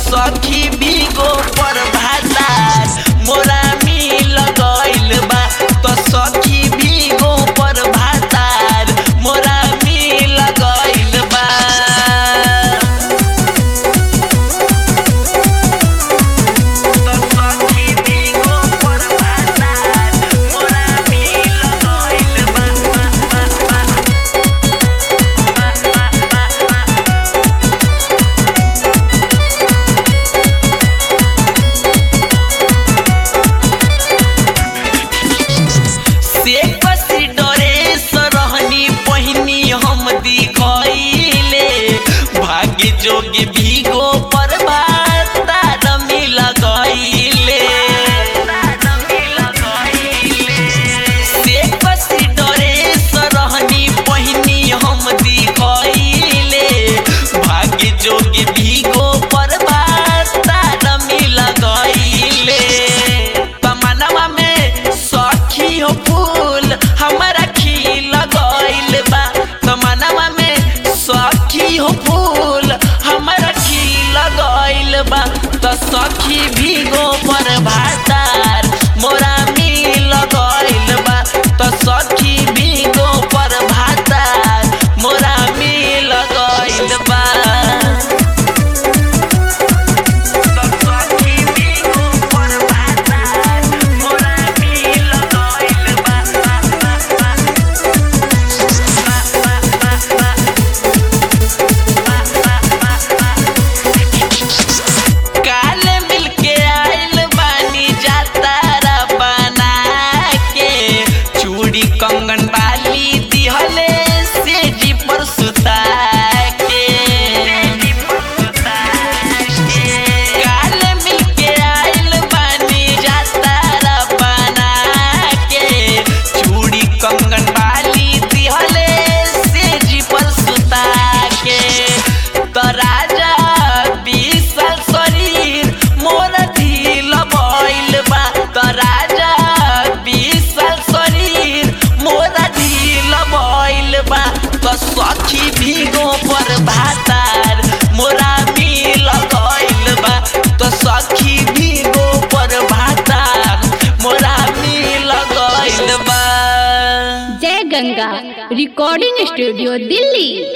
सखी भीगो पर भातार मोरा मिल गइल बा तो सखी भीगो पर भातार मोरा मिल गइल बा तो सखी भीगो पर भातार मोरा मिल गइल बा बा बा बा से कसी डरे सरहनी पहिनी हम दिखैले भाग्य जोगे भीगो पर भाता मिल गइले से कसी डरे सरहनी पहिनी हम दिखैले भाग्य जोगे भीगो पर भाता मिल गइले तमनवा में सखी हो फूल हमारा खिल गइल बा तमनवा में सखी हो फूल हमारा खिल गइल बा त सखी भीगो पर भातार मोरा मिल गइल बा त सखी भीगो पर भातार मोरा मिल गइल बा त सखी भीगो पर भातार मोरा मिल गइल बा काले मिलके आइल बानी जातारा बना के चूड़ी कंगन बाली दिहले से जी पर सुता के काले मिलके आइल बानी जातारा बना के चूड़ी कंगन बाली दिहले से जी पर सुता के त राजा विशाल शरीर मोर ढील भइल बा त राजा विशाल शरीर मोर ढील भइल बा त सखी भीगो पर भातार मोरा मिल गइल बा त सखी भीगो पर भातार मोरा मिल गइल बा जय गंगा रिकॉर्डिंग स्टूडियो दिल्ली